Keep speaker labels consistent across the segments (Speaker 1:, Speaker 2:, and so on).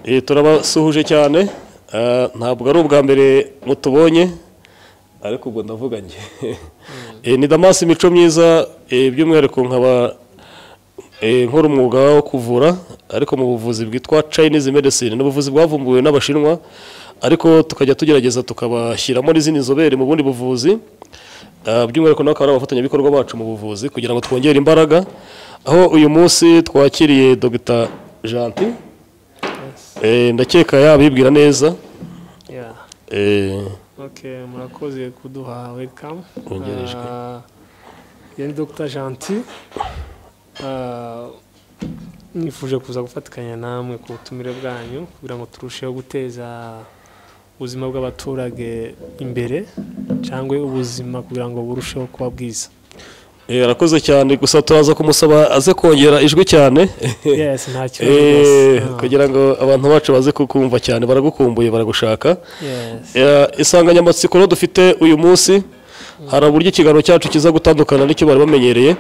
Speaker 1: Eh, turabasuhuje cyane Eh, ntabwo ari ubwa mbere mutubonye ariko ubwo ndavuga njye Eh, ni damasi imico myiza eh, by'umwihariko nkaba eh, nkora umwuga wo kuvura ariko mu buvuzi bwitwa Chinese medicine ni ubuvuzi bwavumbuwe n'abashinwa ariko tukajya tugerageza tukabashyiramo n'izindi nzobere mu bundi buvuzi Eh, by'umwihariko nawe akaba ari abafatanyabikorwa bacu mu buvuzi kugira ngo twongere imbaraga aho uyu munsi twakiriye Dr Gentil Eh, ndakeka yabibwira neza
Speaker 2: Yeah.
Speaker 1: Eh,
Speaker 2: Okay, murakoze kuduha welcome.
Speaker 1: Wongerejwe.
Speaker 2: Ah, Iyo ni Dr Gentil. Ah, nifuje kuza gufatikanya namwe ku butumire bwanyu kugira ngo turusheho guteza ubuzima bw'abaturage imbere cyangwa ubuzima kugira ngo burusheho kuba bwiza.
Speaker 1: eh, arakoze cyane gusa turaza kumusaba aze kongera ijwi cyane
Speaker 2: Yes, nta
Speaker 1: Eh,
Speaker 2: kibazo. rwose. Ah,
Speaker 1: kugira ngo abantu bacu baze kukumva cyane baragukumbuye baragushaka
Speaker 2: Yes.
Speaker 1: Eh, insanganyamatsiko rero dufite uyu munsi hari uburyo ikiganiro cyacu kiza gutandukana n'icyo bari bamenyereye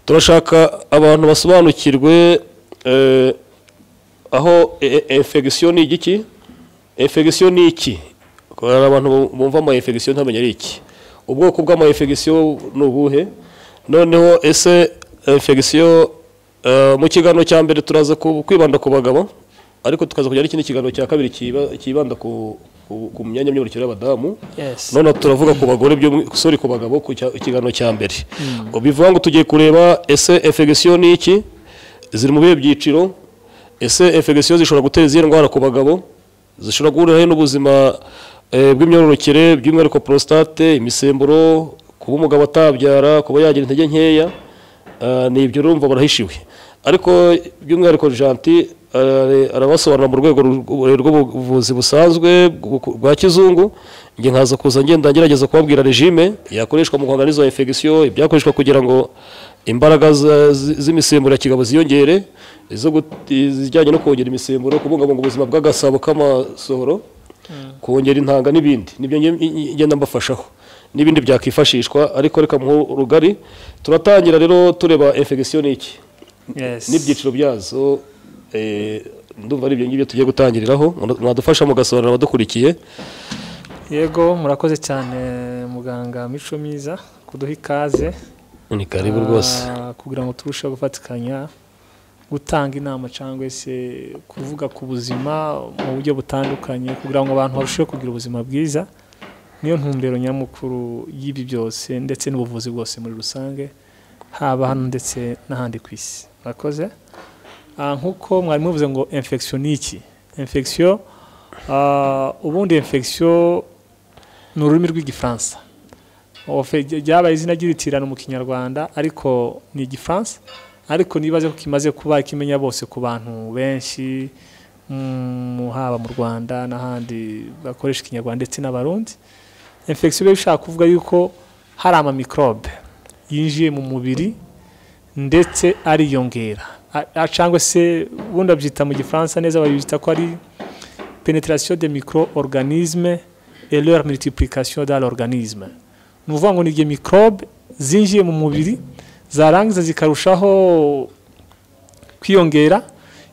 Speaker 1: turashaka abantu basobanukirwe eh, aho infection ni igiki infection ni iki hari abantu bu- bumva ama infection ntamenye ari iki ubwoko bw'ama infection ni ubuhe noneho ese infection eh, mu kiganiro cya mbere turaza ku- kwibanda ku bagabo ariko tukaza kujya n'ikindi kiganiro cya kabiri kiba- kibanda ku, ku, ku myanya myibarukiro y'abadamu
Speaker 2: Yes.
Speaker 1: noneho turavuga ku bagore by'umwi- sorry ku bagabo ku cya- ikiganiro cya mbere bivuga ngo tugiye kureba ese infection ni iki ziri mu bihe byiciro ese infection zishobora gutera izihe ndwara ku bagabo zishobora guhuriraho n'ubuzima eh, bw'imyororokere by'umwihariko prostate imisemburo kuba umugabo atabyara kuba yagira intege nkeya eh, ni ibyo urumva barahishiwe ariko by'umwihariko janti arabasobanura mu rwego ru- rw'ubuvuzi busanzwe bw- bwa kizungu njye nkaza kuza ngenda ngerageza kubabwira regime yakoreshwa mu guhangana n'izo infection ibyakoreshwa kugira ngo imbaraga za- zi- z'imisemburo ya kigabo ziyongere izo gut- izijyanye no kongera imisemburo kubungabunga ubuzima bw'agasabo k'amasohoro kongera intanga n'ibindi nibyo nge- nge- ngenda mbafashaho n'ibindi byakwifashishwa ariko reka mu rugari turatangira rero tureba infection ni iki
Speaker 2: Yes.
Speaker 1: n'ibyiciro byazo eh, ndumva ari ibyo ngibyo tugiye gutangiriraho mwadufasha mugasobanurira abadukurikiye
Speaker 2: Yego, murakoze cyane muganga Mico Myiza kuduha ikaze.
Speaker 1: ni karibu rwose
Speaker 2: Ah, kugira ngo turusheho gufatikanya gutanga inama cyangwa se kuvuga ku buzima mu buryo butandukanye kugira ngo abantu barusheho kugira ubuzima bwiza niyo ntumbero nyamukuru y'ibi byose ndetse n'ubuvuzi bwose muri rusange haba hano ndetse n'ahandi ku isi murakoze Ah, nk'uko mwari muvuze ngo infection ni iki infection ah, ubundi infection ni ururimi rw'igifaransa Ofe- ry- ryabaye izina ry'iritirano mu kinyarwanda ariko ni igifaransa ariko nibaze ko kimaze kuba kimenya bose ku bantu benshi mm, haba mu rwanda n'ahandi bakoresha ikinyarwanda ndetse n'abarundi infection biba bishaka kuvuga yuko hari amamikorobe yinjiye mu mubiri ndetse ariyongera A- a- cyangwa se ubundi babyita mu gifaransa neza babyita ko ari penetration de micro-organisme et leur multiplication dans l'organisme ni ukuvuga ngo ni igihe mikorobe zinjiye mu mubiri zarangiza zikarushaho kwiyongera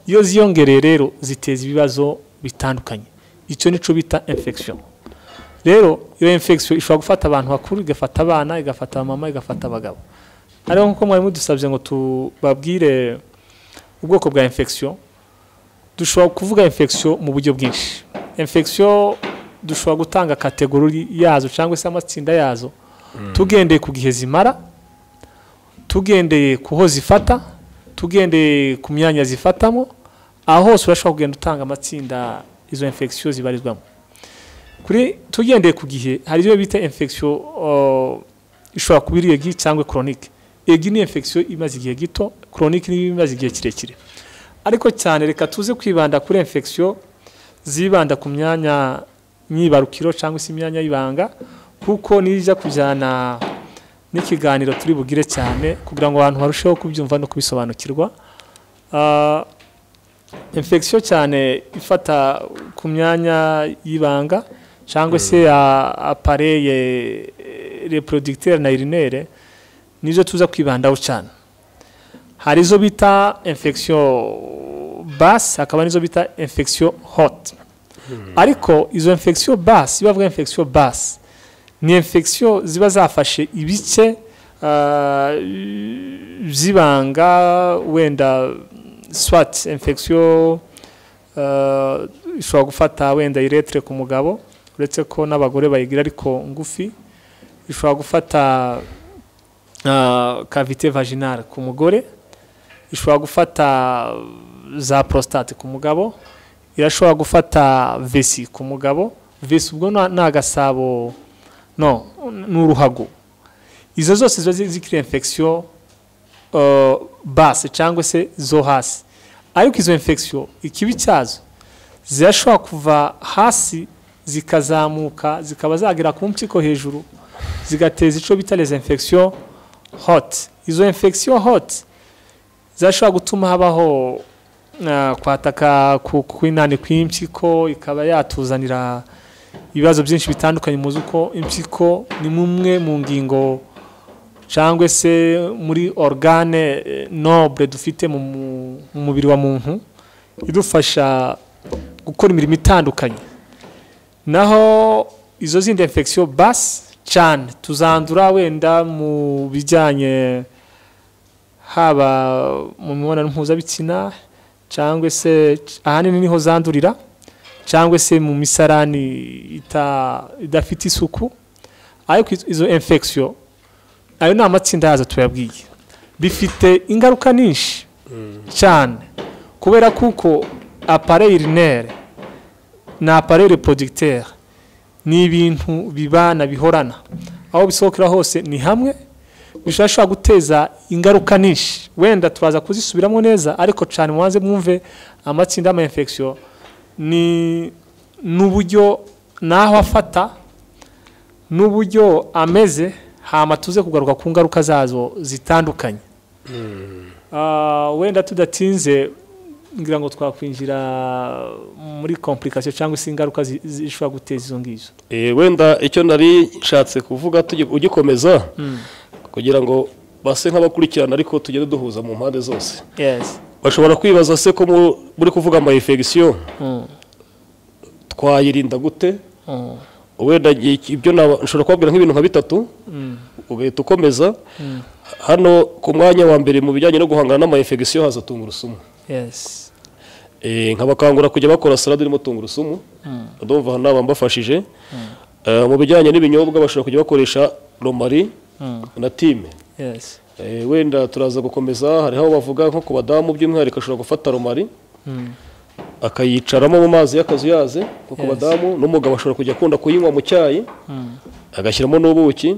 Speaker 2: iyo ziyongereye rero ziteza ibibazo bitandukanye icyo nicyo bita infection rero iyo infection ishobora gufata abantu bakuru igafata abana igafata abamama igafata abagabo ariko nk'uko mwari mudusabye ngo tubabwire ubwoko bwa infection dushobora kuvuga infection mu buryo bwinshi infection dushobora gutanga kategori yazo cyangwa se amatsinda yazo tugendeye ku gihe zimara tugendeye ku ho zifata tugendeye ku myanya zifatamo aho hose urashobora kugenda utanga amatsinda izo infection zibarizwamo kuri tugendeye ku gihe hari ibyo bita infection uh, ishobora kuba iri egi cyangwa chronique egi ni infection imaze igihe gito chronique ni imaze igihe kirekire ariko cyane reka tuze kwibanda kuri infection zibanda ku myanya myibarukiro cyangwa se imyanya y'ibanga kuko nijya kujyana n'ikiganiro turi bugire cyane kugira ngo abantu barusheho kubyumva no kubisobanukirwa Ah, infection cyane ifata ku myanya y'ibanga cyangwa se apareye reproducteur na urinaire nizo tuza kwibandaho cyane hari izo bita infection basse hakaba n'izo bita infection hot ariko izo infection basse iyo bavuga infection basse ni infection ziba zafashe ibice ah, by'ibanga wenda swat infection ah, ishobora gufata wenda iretre ku mugabo uretse ko n'abagore bayigira ariko ngufi ishobora gufata ah, cavite vaginale ku mugore ishobora gufata za prostate ku mugabo irashobora gufata vesi ku mugabo vesi ubwo na- ni agasabo no ni uruhago izo zose ziba zi- zikiri infection uh, base cyangwa se zo hasi ariko izo infection ikibi cyazo zirashobora kuva hasi zikazamuka zikaba zagera ku mpyiko hejuru zigateza icyo bita les infection hot izo infection hot zashobora gutuma habaho ah, kwataka ku- kw'inani kw'impyiko ikaba yatuzanira ibibazo byinshi bitandukanye muzi uko impyiko ni mumwe mu ngingo cyangwa se muri organe eh, noble dufite mu mu- mu mubiri wa muntu idufasha gukora imirimo itandukanye naho izo zindi infection basi cyane tuzandura wenda mu bijyanye haba mu mibonano mpuzabitsina cyangwa se ahanini niho zandurira cyangwa se mu misarani ita- idafite isuku ariko izo- izo infection ayo ni amatsinda yazo tuyabwiye bifite ingaruka nyinshi cyane kubera kuko apareye urinere na apareye reproducteur ni ibintu bibana bihorana aho bisohokera hose ni hamwe bishobora guteza ingaruka nyinshi wenda turaza kuzisubiramo neza ariko cyane mubanze mwumve amatsinda y'ama infection ni n'uburyo naho afata n'uburyo ameze hama tuze kugaruka ku ngaruka zazo zitandukanye Ah, wenda tudatinze ngira ngo twakwinjira muri komplikasiyo cyangwa se ingaruka zi- zishobora guteza izo ngizo
Speaker 1: Eh, wenda icyo nari nshatse kuvuga tugi- ugikomeza kugira ngo base nk'abakurikirana ariko tugende duhuza mu mpande zose
Speaker 2: yes
Speaker 1: bashobora kwibaza se ko mu- muri kuvuga ama infection
Speaker 2: Mm,
Speaker 1: twayirinda gute
Speaker 2: mm,
Speaker 1: wenda igihe- ibyo naba- nshobora kubabwira nk'ibintu nka bitatu
Speaker 2: mm,
Speaker 1: ugahita ukomeza
Speaker 2: mm.
Speaker 1: hano ku mwanya wa mbere mu bijyanye no guhangana n'ama infection haza tungurusumu
Speaker 2: yes
Speaker 1: Eh, nkabakangura kujya bakora salade irimo tungurusumu
Speaker 2: Mm.
Speaker 1: ndumva aha naba mbafashije Eh, mu bijyanye n'ibinyobwa bashobora kujya bakoresha romari
Speaker 2: Mm,
Speaker 1: na time
Speaker 2: yes
Speaker 1: Eh, wenda turaza gukomeza hariho aho bavuga nko ku badamu by'umwihariko ashobora gufata romari
Speaker 2: Mm,
Speaker 1: akayicaramo mu mazi y'akazuyaze nko ku
Speaker 2: Yes.
Speaker 1: badamu n'umugabo ashobora kujya akunda kuyinywa mu cyayi
Speaker 2: mm,
Speaker 1: agashyiramo n'ubuki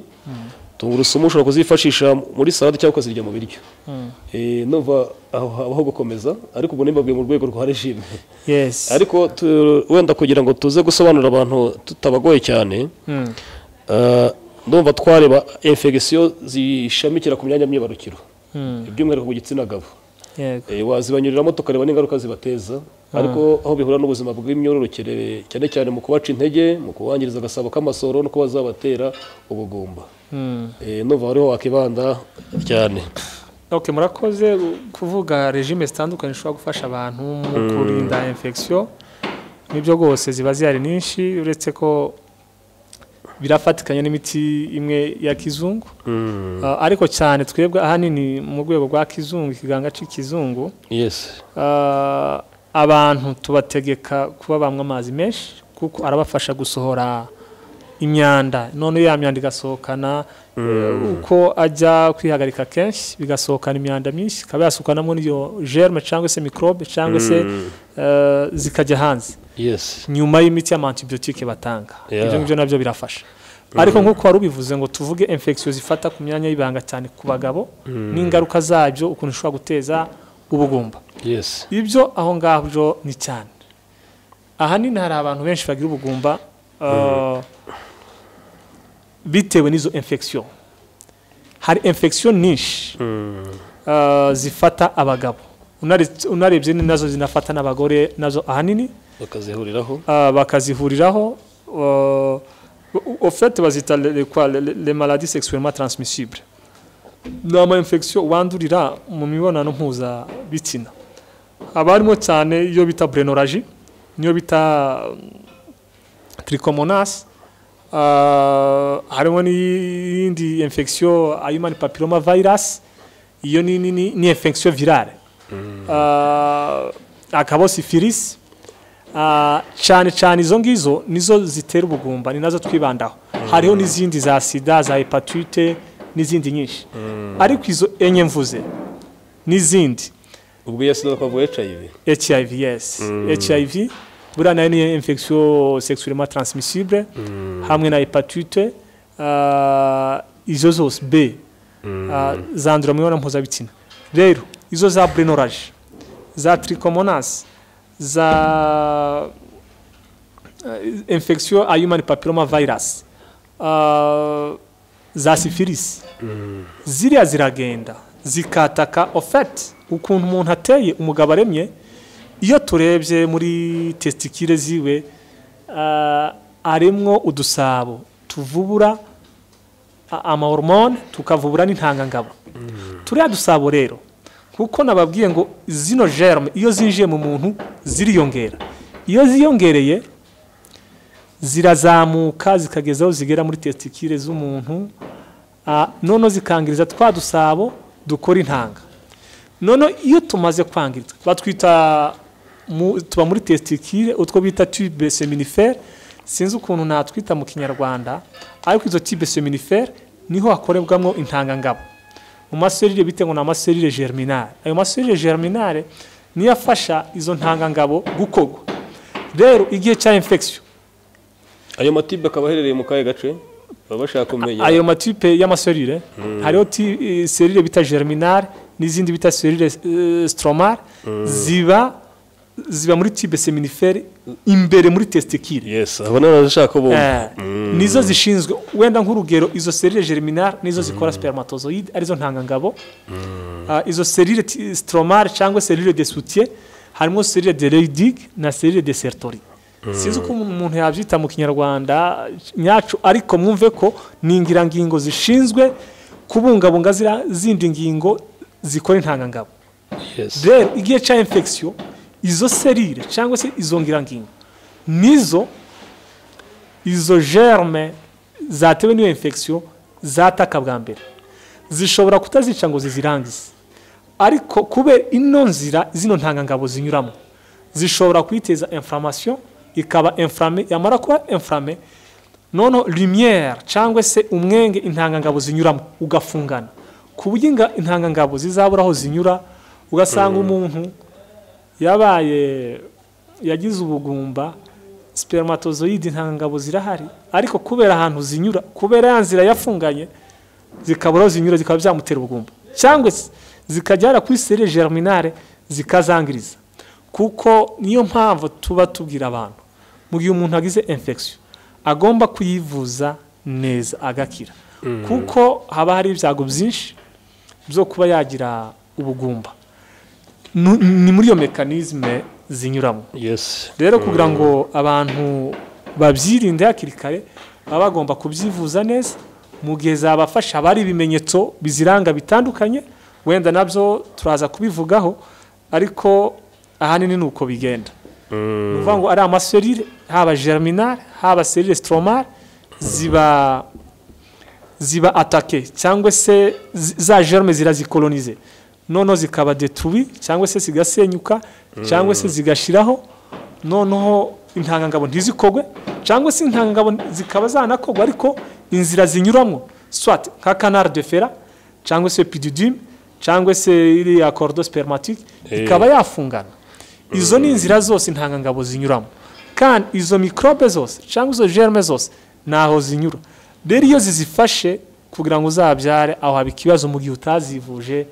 Speaker 1: tungurusumu ushobora kuzifashisha muri salade cyangwa ukazirya mu biryo
Speaker 2: mm.
Speaker 1: Eh, numva aho habaho gukomeza ariko ubwo nimbabwiye mu rwego rwa regime
Speaker 2: yes
Speaker 1: ariko tu- wenda kugira ngo tuze gusobanurira abantu tutabagoye cyane
Speaker 2: Mm,
Speaker 1: eh, ndumva twareba infection zishamikira ku myanya myibarukiro
Speaker 2: mm,
Speaker 1: by'umwihariko ku gitsina gabo
Speaker 2: yego
Speaker 1: Eh, wazibanyuriramo tukareba n'ingaruka zibateza ariko aho bihura n'ubuzima bw'imyororokere cyane cyane mu kubaca intege mu kubangiriza agasabo k'amasoro no kuba zabatera ubugumba
Speaker 2: Mm.
Speaker 1: Eh, ndumva hariho wakibanda cyane
Speaker 2: ok murakoze kuvuga regime zitandukanye zishobora gufasha abantu mu kurinda infection nibyo rwose ziba zihari nyinshi uretse ko birafatikanya n'imiti imwe ya kizungu Ah, ariko cyane twebwe ahanini mu rwego rwa kizungu ikiganga cy'ikizungu
Speaker 1: yes
Speaker 2: Ah, abantu tubategeka kuba banywa amazi menshi kuko arabafasha gusohora imyanda none ya myanda igasohokana eh, uko ajya kwihagarika kenshi bigasohokana imyanda myinshi ikaba yasukanamo n'iyo germe cyangwa se microbe cyangwa se eh, zikajya hanze
Speaker 1: yes
Speaker 2: nyuma y'imiti y'amantibiyotike batanga
Speaker 1: Yeah.
Speaker 2: ibyo ngibyo nabyo birafasha ariko nk'uko wari ubivuze ngo tuvuge infection zifata ku myanya y'ibanga cyane ku bagabo n'ingaruka zabyo ukuntu ishobora guteza ubugumba
Speaker 1: yes
Speaker 2: ibyo aho ngabyo ni cyane ahanini hari abantu benshi bagira ubugumba uh, bitewe n'izo infection hari infection nyinshi ah, zifata abagabo Unare- unarebye ni nazo zinafata n'abagore nazo ahanini
Speaker 1: bakazihuriraho
Speaker 2: ah, bakazihuriraho ah, au fait bazita le- le- quoi, le- le- les maladies sexuellement transmissibles ni ama infection wandurira mu mibonano mpuzabitsina haba harimo cyane iyo bita brenoraji niyo bita trichomonas harimo n'iyindi infection human papilloma virus iyo ni ni- ni- ni infection virale Ah, hakaba syphilis Ah, cyane cyane izo ngizo nizo zitera ubugumba ni nazo twibandaho hariho n'izindi za sida za hepatite n'izindi nyinshi ariko izo enye mvuze n'izindi
Speaker 1: ubwo iyo sida twavuga hiv
Speaker 2: hiv yes hiv buriya nayo ni infection sexuellement transmissible hamwe na hepatite ah, izo zose b ah, zandura mu mibonano mpuzabitsina rero izo za brenoraje za trichomonas za eh, infection a human papilloma virus ah, za syphilis ziriya ziragenda zikataka ofet ukuntu umuntu ateye umugabo aremye iyo turebye muri tesitikire ziwe ah, harimo udusabo tuvubura a- amahormone tukavubura n'intangangabo turiya dusabo rero kuko nababwiye ngo zino germe iyo zinjiye mu muntu ziriyongera iyo ziyongereye zirazamuka zikageza aho zigera muri tesitikire z'umuntu Ah, noneho zikangiriza twa dusabo dukora intanga noneho iyo tumaze kwangiritse batwita mu- tuba muri testicle utwo bita tube seminifere sinzi ukuntu natwita mu kinyarwanda ariko izo tube seminifere niho hakorerwamo intangangabo mu maserire bite ngo ni amaserire germinale ayo maserire germinale niyo afasha izo ntangangabo gukorwa rero igihe cya infection
Speaker 1: ayo matibe akaba aherereye mu kahe gace baba bashaka kumenya
Speaker 2: ayo matipe y'amaserire hariho ti- eh, serire bita germinal n'izindi bita serire eh, stromar ziba ziba muri tibe seminifere imbere muri testikire
Speaker 1: yes abo n'abashaka bombi
Speaker 2: Eh, nizo zishinzwe wenda nk'urugero izo serire germinal nizo zikora spermatozoide arizo ntangangabo Ah, izo serire ti- stromar cyangwa serire de soutien harimo serire de leydig na serire de sertori sinzi uko umuntu umuntu yabyita mu kinyarwanda nyacu ariko mwumve ko ni ingirangingo zishinzwe kubungabunga ziriya zindi ngingo zikora intangangabo
Speaker 1: yes
Speaker 2: rero igihe cya infection izo serire cyangwa se izo ngirangingo nizo izo germe zatewe n'iyo infection zataka bwa mbere zishobora kutazica ngo zizirangize ariko kubera ino nzira zino ntangangabo zinyuramo zishobora kuyiteza inflammation ikaba inflame yamara kuba inflame noneho lumière cyangwa se umwenge intangangabo zinyuramo ugafungana ku buryo inga- intangangabo zizabura aho zinyura ugasanga umuntu yabaye yagize ubugumba spermatozoide intangangabo zirahari ariko kubera ahantu zinyura kubera ya nzira yafunganye zikabura aho zinyura zikaba byamutera ubugumba cyangwa se zikajyana kuri serire germinale zikazangiriza kuko niyo mpamvu tuba tubwira abantu mu gihe umuntu agize infection agomba kuyivuza neza agakira kuko haba hari ibyago byinshi byo kuba yagira ubugumba Nu- ni muri iyo mekanizme zinyuramo
Speaker 1: yes
Speaker 2: rero kugira ngo abantu babyirinde hakiri kare baba bagomba kubyivuza neza mu gihe zabafasha haba hari ibimenyetso biziranga bitandukanye wenda nabyo turaza kubivugaho ariko ahanini ni uko bigenda ni ukuvuga ngo ari amaserire haba germinale haba serire stromale ziba ziba atake cyangwa se zi- za germe zirazikolonize noneho zikaba detuwi cyangwa se zigasenyuka cyangwa se zigashiraho noneho intangangabo ntizikogwe cyangwa se intangangabo zikaba zanakogwa ariko inzira zinyuramo swat nka canal de fera cyangwa se pididim cyangwa se iriya cordo spermatique
Speaker 1: Eh.
Speaker 2: ikaba yafungana izo ni inzira zose intangangabo zinyuramo kandi izo mikorobe zose cyangwa izo germe zose ntaho zinyura rero iyo zizifashe kugira ngo uzabyare aho haba ikibazo mu gihe utazivuje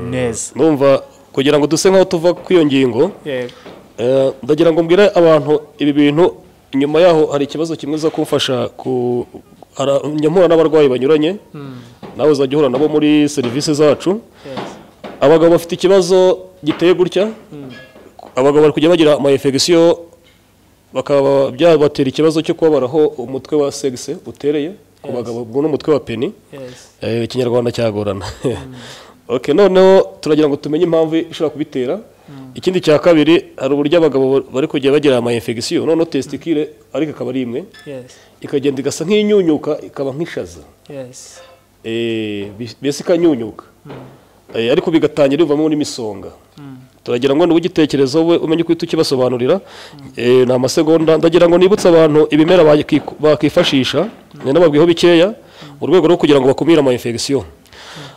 Speaker 2: neza
Speaker 1: numva kugira ngo duse nk'aho tuva ku iyo ngingo
Speaker 2: yego
Speaker 1: Eh, ndagira ngo mbwire abantu ibi bintu inyuma yaho hari ikibazo kimwe za kumfasha ku nyamura n'abarwayi banyuranye nawe uzajya uhura nabo muri serivisi zacu abagabo bafite ikibazo giteye gutya abagabo bari kujya bagira ama infection bakaba byabatera ikibazo cyo kubabaraho umutwe wa sexe utereye ku bagabo ubwo n'umutwe wa peni Eh, ikinyarwanda cyagorana okay noneho turagira ngo tumenye impamvu ishobora kubitera ikindi cya kabiri hari uburyo abagabo bari kujya bagira ama infection noneho testicule ariko akaba ari imwe ikagenda igasa nk'inyunyuka ikaba nk'ishaza Eh, bi- mbese ikanyunyuka Eh, ariko bigatangira bivamo n'imisonga turagira ngo n'ubugitekerezo we umenye uko uhita ukibasobanurira Eh, ni amasegonda ndagira ngo nibutse abantu ibimera bakiku- bakifashisha nanababwiho bikeya mu rwego rwo kugira ngo bakumire ama infection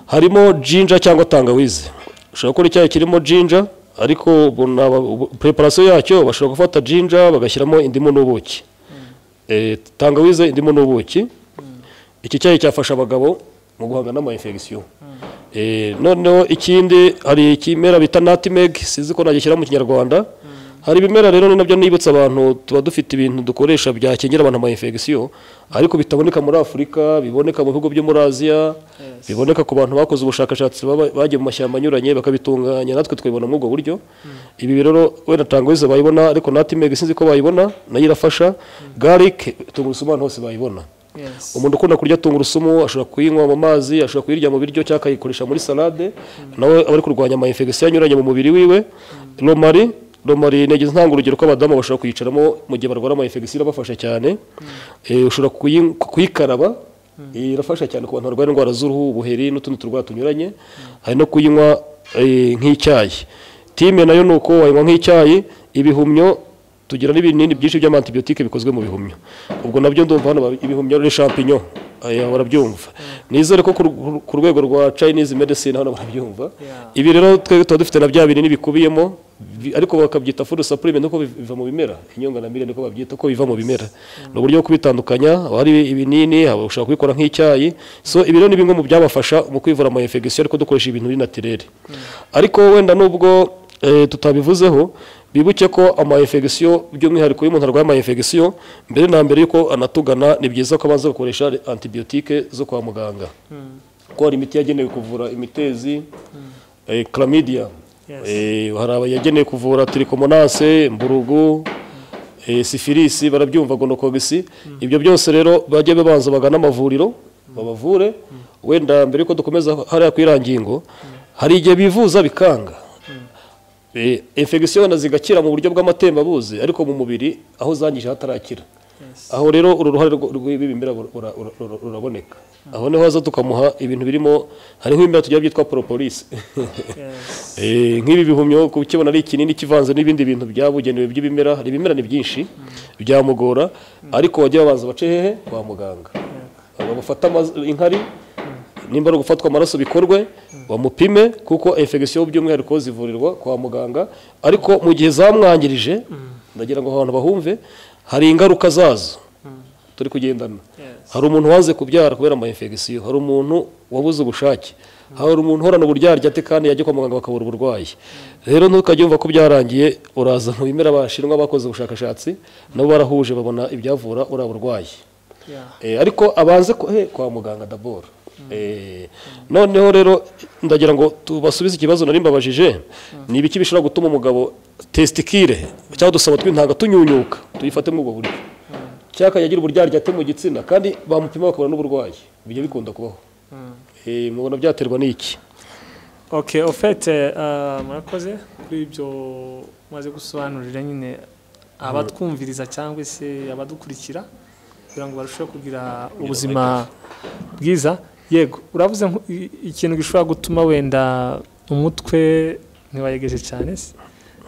Speaker 1: harimo jinja cyangwa tangawizi ushobora gukora icyayi kirimo jinja ariko ubu ni aba- ubu- preparation yacyo bashobora gufata jinja bagashyiramo indimu n'ubuki Eh, tangawize indimu n'ubuki iki cyayi cyafasha abagabo mu guhangana n'ama infection Eh, noneho ikindi hari ikimera bita nutmeg sizi ko nagishyira mu kinyarwanda hari ibimera rero ni nabyo nibutsa abantu tuba dufite ibintu dukoresha byakingira abantu ama infection ariko bitaboneka muri afurika biboneka mu bihugu byo muri aziya biboneka ku bantu bakoze ubushakashatsi baba- bagiye mu mashyamba anyuranye bakabitunganya natwe twabibona muri ubwo buryo ibi rero wenda tangawizi bayibona ariko nutmeg sinzi ko bayibona nayo irafasha garlic tungurusumu abantu hose bayibona umuntu ukunda kurya tungurusumu ashobora kuyinywa mu mazi ashobora kuyirya mu biryo cyangwa akayikoresha muri salade nawe aba ari kurwanya ama infection anyuranye mu mubiri wiwe romari romari nagize ntanga urugero ko abadamu bashobora kuyicaramo mu gihe barwara ama infection irabafasha cyane Eh, ushobora kuyi- kuyikaraba Eh, irafasha cyane ku bantu barwara indwara z'uruhu ubuheri n'utundi turwara tunyuranye hari no kuyinywa eh, nk'icyayi time nayo ni uko wayinywa nk'icyayi ibihumyo tugira n'ibinini byinshi by'amantibiyotike bikozwe mu bihumyo ubwo nabyo ndumva hano babi- ibihumyo ni champignon aya barabyumva nizere ko ku ru- ku rwego rwa chinese medicine hano barabyumva
Speaker 2: Yeah.
Speaker 1: ibi rero twebwe tuba dufite na bya binini bikubiyemo bi- ariko bakabyita food supplement uko biv- biva mu bimera inyunganamire niko babyita ko biva mu bimera ni uburyo bwo kubitandukanya haba hari ibinini haba ushobora kubikora nk'icyayi so ibi rero ni bimwe mu byabafasha mu kwivura ama infection ariko dukoresha ibintu biri naturere ariko wenda nubwo eh, tutabivuzeho bibuke ko ama infection by'umwihariko iyo umuntu arwaye ama infection mbere na mbere yuko anatugana ni byiza ko abanza gukoresha antibiyotike zo kwa muganga kuko hari imiti yagenewe kuvura imitezi eh, chlamydia
Speaker 2: Yes.
Speaker 1: Eh, hari aba- yagenewe kuvura tiricomonase mburugu eh, sifilisi barabyumva gonokogisi ibyo byose rero bajye babanza bagana amavuriro babavure wenda mbere yuko dukomeza hariya ku irangingo hari igihe bivuza bikanga Eh, infection wenda zigakira mu buryo bw'amatembabuzi ariko mu mubiri aho zangije hatarakira aho rero uru ruhare rwo- rw'ibi bimera bura- bura- bura- ruraboneka aho niho haza tukamuha ibintu birimo hariho ibimera tugira byitwa propolis Eh, nk'ibi bihumyo kukibona ari ikinini kivanze n'ibindi bintu byabugenewe by'ibimera hari ibimera ni byinshi byamugora ariko wajya babanza bace hehe kwa muganga Aba bafata amaz- inkari nimba ari ugufatwa amaraso bikorwe bamupime kuko infection by'umwihariko zivurirwa kwa muganga ariko mu gihe zamwangirije ndagira ngo abantu bahumve hari ingaruka zazo turi kugendana hari umuntu waze kubyara kubera ama infection hari umuntu wabuze ubushake hari umuntu uhorana uburyaryate kandi yajya kwa muganga bakabura uburwayi rero ntukajye wumva ko byarangiye uraza mu bimera bashinwa bakoze ubushakashatsi nabo barahuje babona ibyavura uriya burwayi Eh, ariko abanze ko- he, kwa muganga dabor Eh, noneho rero ndagira ngo tubasubize ikibazo nari mbabajije ni ibiki bishobora gutuma umugabo testikire cyangwa dusaba tw'intanga tunyunyuka tuyifate muri ubwo buryo cyaka yagira uburyaryate mu gitsina kandi bamupima bakabona n'uburwayi bijya bikunda kubaho Eh, mubona byaterwa n'iki
Speaker 2: okay ofete murakoze kuri ibyo maze gusobanurira nyine abatwumviriza cyangwa se abadukurikira kugira ngo barusheho kugira ubuzima bwiza yego uravuze nko- i- ikintu gishobora gutuma wenda umutwe ntiwayegeje cyane se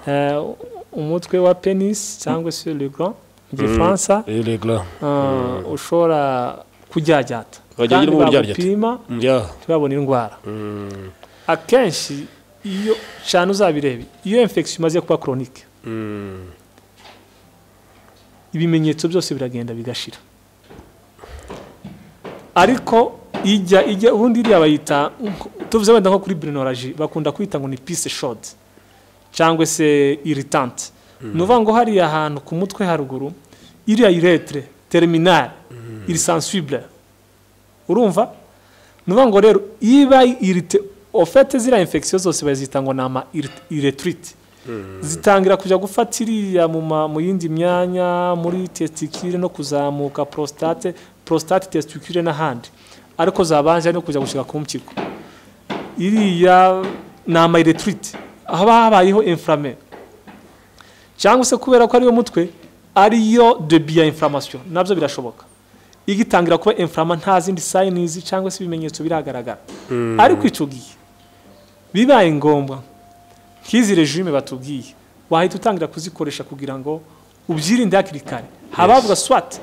Speaker 2: Eh, umutwe wa penis cyangwa se le grand mu gifaransa
Speaker 1: Eh, les glands.
Speaker 2: eh, ushobora kuryajyata
Speaker 1: Ukajya
Speaker 2: kandi
Speaker 1: ugiramo uburyaryate.
Speaker 2: bagupima
Speaker 1: Yeah.
Speaker 2: ntibabone indwara
Speaker 1: Mm,
Speaker 2: akenshi iyo cyane uzabirebe iyo infection imaze kuba koronike
Speaker 1: mm,
Speaker 2: ibimenyetso byose biragenda bigashira ariko ijya ijya ubundi iriya bayita nko- tuvuze wenda nko kuri brinoraji bakunda kwita ngo ni pise shodi cyangwa se iritante ni ukuvuga ngo hariya ahantu ku mutwe haruguru iriya iretere teriminari irisansibure urumva ni ukuvuga ngo rero iba irite ofete ziriya infection zose bazita ngo ni ama iretiriti zitangira kujya gufata iriya mu yindi myanya muri tesitikire no kuzamuka porositate porositate tesitikire n'ahandi ariko zabanje no kujya gushyira ku mpyiko iriya ni ama iretiriti haba habayeho inflame cyangwa se kubera ko ariyo mutwe ariyo debi ya inflammation nabyo birashoboka igitangira kuba inflama nta zindi sayinizi cyangwa se ibimenyetso biragaragara ariko icyo gihe bibaye ngombwa nk'izi regime batubwiye wahita utangira kuzikoresha kugira ngo ubyirinde hakiri kare habavuga swat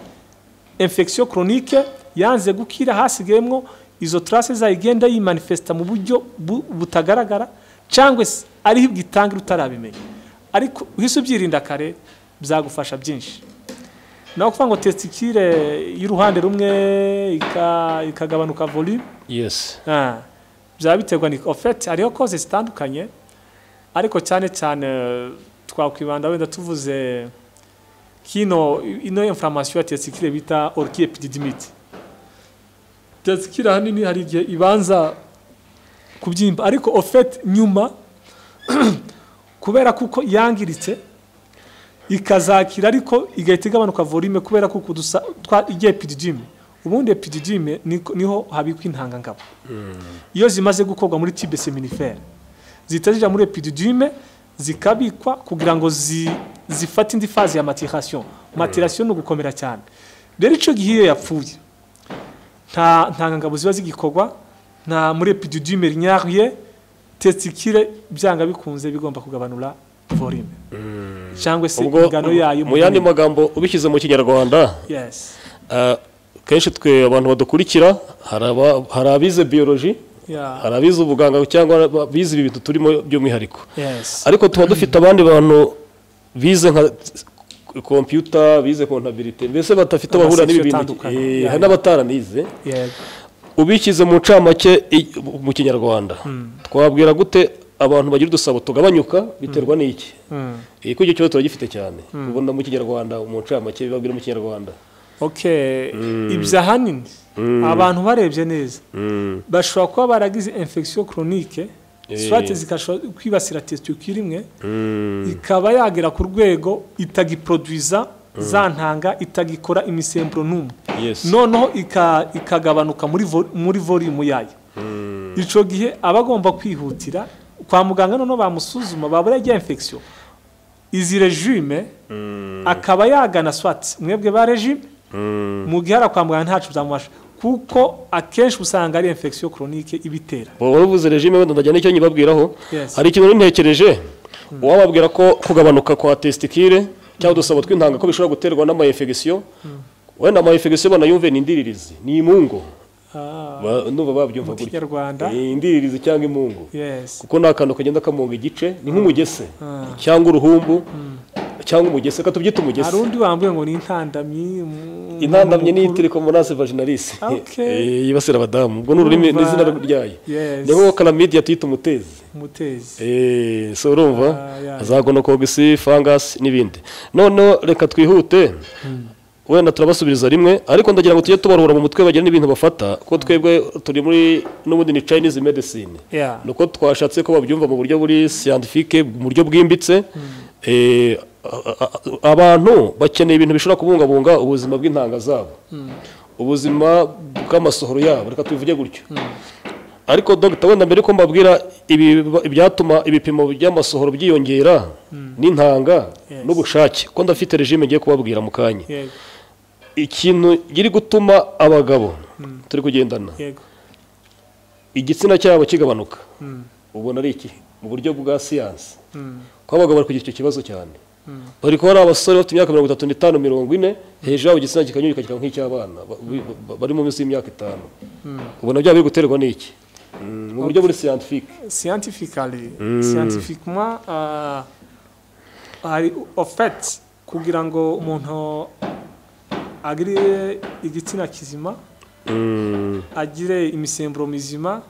Speaker 2: infection chronique yanze gukira hasigayemo izo trace zayo igenda yimanifesta mu buryo butagaragara cyangwa se ariho ibwitangira utarabimenya ariko uhise ubyirinda kare byagufasha byinshi nawe kuvuga ngo tesitikire y'uruhande rumwe ikagabanuka volume
Speaker 1: yesi
Speaker 2: byaba biterwa ni ofeti hariho koze zitandukanye ariko cyane cyane twakwibanda wenda tuvuze kino ino inflammation ya tesitikire bita orkiye pididimiti tesitikire ahanini hari igihe ibanza kubyimba ariko ofeti nyuma kubera kuko yangiritse ikazakira ariko igahita igabanuka volume kubera ko kudusa igiye epididime ubundi epididime niho habikwa intangangabo iyo zimaze gukorwa muri tibe seminifere zihita zijya muri epididime zikabikwa kugira ngo zifate indi faze ya matirasiyo matirasiyo ni ugukomera cyane rero icyo gihe iyo yapfuye nta ntangangabo ziba zigikorwa nta muri epididime rinyaruye tesikire byanga bikunze bigomba kugabanura volume cyangwa se
Speaker 1: ubwo
Speaker 2: ingano yayo
Speaker 1: mu yandi magambo ubishyize mu kinyarwanda
Speaker 2: yes
Speaker 1: ah, kenshi twe abantu badukurikira hari aba- hari abize biyoloji
Speaker 2: yeah
Speaker 1: hari abize ubuganga cyangwa abize ibi bintu turimo by'umwihariko
Speaker 2: yes
Speaker 1: ariko tuba dufite abandi bantu bize nka kompiyuta bize kontabilite mbese badafite bahura n'ibi bintu
Speaker 2: Amasekisiyo atandukanye.
Speaker 1: Eh, hari n'abataranize
Speaker 2: yeah
Speaker 1: ubishyize mu ncamake i- mu kinyarwanda twabwira gute abantu bagira udusabo tugabanyuka biterwa n'iki
Speaker 2: mm.
Speaker 1: Eh, ko icyo kibazo tuba gifite cyane ubona mu kinyarwanda mu ncamake babwira mu kinyarwanda
Speaker 2: okay ibyo ahanini abantu barebye neza bashobora kuba baragize infection chronique
Speaker 1: Eh.
Speaker 2: swate zikashobora kwibasira testicule imwe ikaba yagera ku rwego itagiproduiza za ntanga itagikora imisemburo n'umwe
Speaker 1: Yes.
Speaker 2: noneho ika- ikagabanuka muri vo- muri volume yayo icyo gihe aba agomba kwihutira kwa muganga noneho bamusuzuma babura rya infection izi regime akaba yagana swat mwebwe ba regime mu gihe hari kwa muganga ntacu byamufasha kuko akenshi usanga ari infection chronique ibitera
Speaker 1: ubu wari uvuze regime wenda ndajya n'icyo nyibabwiraho
Speaker 2: Yes.
Speaker 1: hari ikintu nintekereje uwababwira ko kugabanuka kwa testikire cyangwa udusabo tw'intanga ko bishobora guterwa n'amayefegisiyo wenda amayefegisiyo banayumve ni indiririzi ni imungo
Speaker 2: Ah,
Speaker 1: Ba- numva babyumva
Speaker 2: mu
Speaker 1: gutya
Speaker 2: kinyarwanda
Speaker 1: Eh, indiririzi cyangwa imungo
Speaker 2: yes
Speaker 1: kuko ni akantu kagenda kamunga igice ni nk'umugese cyangwa uruhumbu cyangwa umugese reka tubyite
Speaker 2: hari
Speaker 1: umugese
Speaker 2: undi wambuye ngo ni intandamyi mu-
Speaker 1: intandamye
Speaker 2: mu-
Speaker 1: ni itirikomorase vaginalis
Speaker 2: Okay.
Speaker 1: Eh, yibasira abadamu ubwo ni ururimi
Speaker 2: Urumva-
Speaker 1: n'izina ryayo
Speaker 2: Yes.
Speaker 1: ni nk'uwo karamidi yatwita umutezi
Speaker 2: umutezi
Speaker 1: Eh, so urumva
Speaker 2: Ah, yeah.
Speaker 1: za gonococci fangasi n'ibindi noneho reka twihute wenda turabasubiriza rimwe ariko ndagira ngo tujye tubarura mu mutwe bagire n'ibintu bafata ko twebwe turi muri n'ubundi ni chinese medicine
Speaker 2: Yeah.
Speaker 1: ni uko twashatse ko babyumva mu buryo buri scientifique mu buryo bwimbitse Eh, a- a- a- abantu bakeneye ibintu bishobora kubungabunga ubuzima bw'intanga zabo ubuzima bw'amasohoro yabo reka tubivuge gutyo ariko dogita wenda mbere ko mbabwira ibi- ibyatuma ibipimo by'amasohoro byiyongera n'intanga
Speaker 2: Yes.
Speaker 1: n'ubushake ko ndafite regime ngiye kubabwira mu kanya
Speaker 2: yego
Speaker 1: ikintu giri gutuma abagabo turi kugendana
Speaker 2: yego
Speaker 1: igitsina cyabo kigabanuka
Speaker 2: Mm.
Speaker 1: ubona ari iki mu buryo bwa siyansi
Speaker 2: Mm.
Speaker 1: ko abagabo bari kugira icyo kibazo cyane bari kuba ari abasore bafite imyaka mirongo itatu n'itanu mirongo ine hejuru yabo igitsina kikanyurika kikaba nk'icy'abana ba- bi- ba- bari mu minsi y'imyaka itanu ubona byaba biri guterwa n'iki Mm, mu buryo buri siyantifike
Speaker 2: scientifically scientifiquement ah, hari en fait kugira ngo umuntu agire igitsina kizima agire imisemburo mizima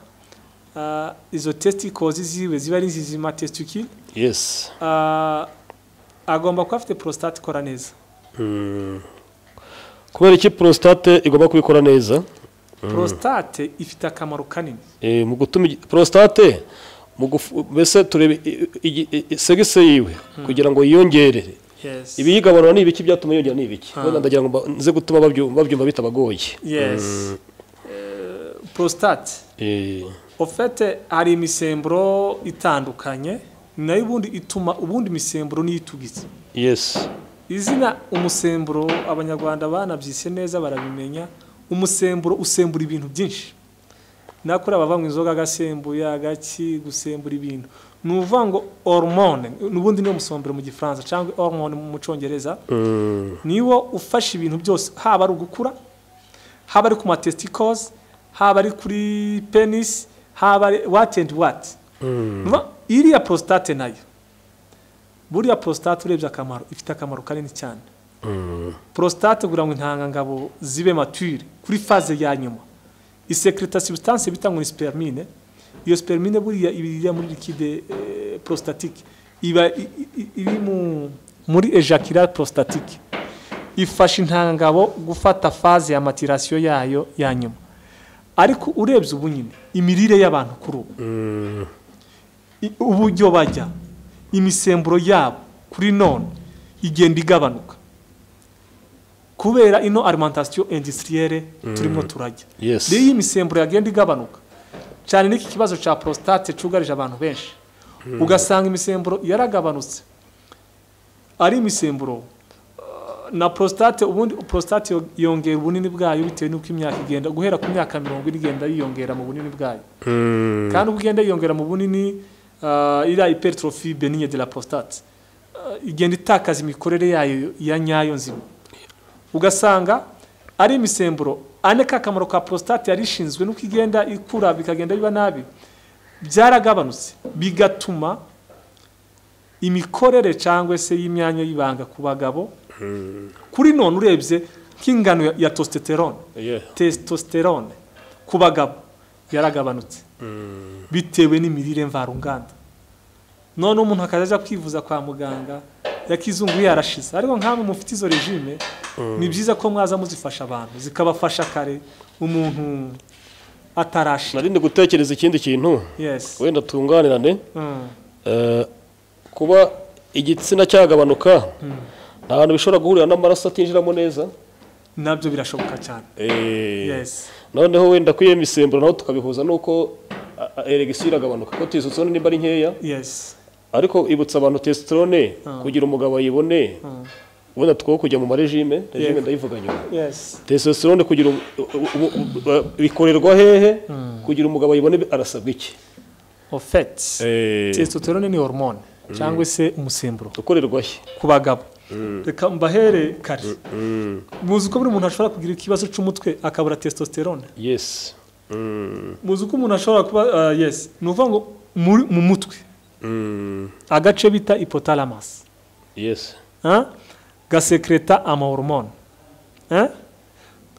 Speaker 2: ah, izo testicles ziwe ziba ari zizima testicule
Speaker 1: yesi
Speaker 2: ah, agomba kuba afite prostate ikora neza
Speaker 1: kubera iki porositate igomba kubikora neza
Speaker 2: porositate ifite akamaro kanini
Speaker 1: Eh, mu gutuma igi- prostate mu gufu- mbese turebe i- i- i- i- segese yiwe kugira ngo yiyongere
Speaker 2: yesi
Speaker 1: ibiyigabanura ni ibiki byatuma yongera ni ibiki
Speaker 2: Ah.
Speaker 1: wenda ndagira ngo mba- nze gutuma babyumva babyumva bitabagoye
Speaker 2: yesi porositate
Speaker 1: Eh,
Speaker 2: ofete hari imisemburo itandukanye ni nayo ubundi ituma ubundi imisemburo niyitugize
Speaker 1: yes
Speaker 2: izina umusemburo abanyarwanda banabyise neza barabimenya umusemburo usembura ibintu byinshi nakora abavanywa inzoga agasembuye agaki gusembura ibintu ni ukuvuga ngo hormone n'ubundi niyo musemburo mu gifaransa cyangwa hormone mu cyongereza
Speaker 1: Mm,
Speaker 2: niwo ufasha ibintu byose haba ari ugukura haba ari ku matesticles haba ari kuri penis haba ari what and what
Speaker 1: mm,
Speaker 2: Nuva- iriya prostate nayo buriya prostate urebye akamaro ifite akamaro kanini cyane
Speaker 1: mm,
Speaker 2: prostate kugira ngo intangangabo zibe mature kuri faze ya nyuma isekreta substance bita ngo ni spermine iyo spermine buriya iba iri muri liquide eh, prostatique iba i- i- iri mu muri ejaculat prostatique ifasha intangangabo gufata faze ya maturation yayo ya nyuma ariko urebye ubu nyine imirire y'abantu kuri ubu
Speaker 1: mm,
Speaker 2: i- uburyo bajya imisemburo yabo kuri none igenda igabanuka kubera ino alimentation industrielle turimo turajya
Speaker 1: Yes.
Speaker 2: rero iyo imisemburo yagenda igabanuka cyane n'iki kibazo cya prostate cyugarije abantu benshi ugasanga imisemburo yaragabanutse ari imisemburo uh, na prostate ubundi prostate yo- yongera ubunini bwayo bitewe n'uko imyaka igenda guhera ku myaka mirongo ine igenda yiyongera mu bunini bwayo
Speaker 1: mm,
Speaker 2: kandi uko ugenda yiyongera mu bunini ah, iriya hypertrophy benigne de la prostate ah, igenda itakaza imikorere yayo ya nyayo nzima ugasanga ari imisemburo ane ka kamaro ka prostate yari ishinzwe n'uko igenda ikura bikagenda biba nabi byaragabanutse bigatuma imikorere cyangwa se y'imyanya y'ibanga ku bagabo kuri none urebye nk'ingano ya- ya testosterone
Speaker 1: yeah.
Speaker 2: testosterone ku bagabo yaragabanutse bitewe n'imirire mvaruganda none umuntu akajya ajya kwivuza kwa muganga yakizungu yarashize ariko nk'amwe mufite izo regime ni byiza ko mwaza muzifasha abantu zikabafasha kare umuntu atarashira
Speaker 1: narinde gutekereza ikindi kintu
Speaker 2: yes
Speaker 1: wenda tunganirane
Speaker 2: Mm.
Speaker 1: Eh, kuba igitsina cyagabanuka nta hantu bishobora guhurira n'amaraso atinjiramo neza
Speaker 2: nabyo birashoboka cyane
Speaker 1: Eh,
Speaker 2: yes
Speaker 1: noneho wenda kwiyo misemburo naho tukabihuza n'uko a- a- eregisiyo iragabanuka ko testosterone nimba ari nkeya
Speaker 2: yes
Speaker 1: ariko ibutsa abantu testosterone kugira umugabo ayibone wenda two kujya mu marejime regime
Speaker 2: Yego.
Speaker 1: ndayivuga nyuma
Speaker 2: yes
Speaker 1: testosterone kugira um- u- u- u- bikorerwa hehe kugira umugabo ayibone arasabwa iki
Speaker 2: en fait testosterone ni hormone cyangwa se umusemburo
Speaker 1: ukorerwa he
Speaker 2: ku bagabo reka mbahere kare muzi ko buri muntu ashobora kugira ikibazo cy'umutwe akabura testosterone
Speaker 1: yes Mm,
Speaker 2: muzi ko umuntu ashobora kuba ah, yes ni ukuvuga ngo muri mu mutwe
Speaker 1: mm,
Speaker 2: agace bita ipotalamas
Speaker 1: yes
Speaker 2: gasekreta amahormone Hein?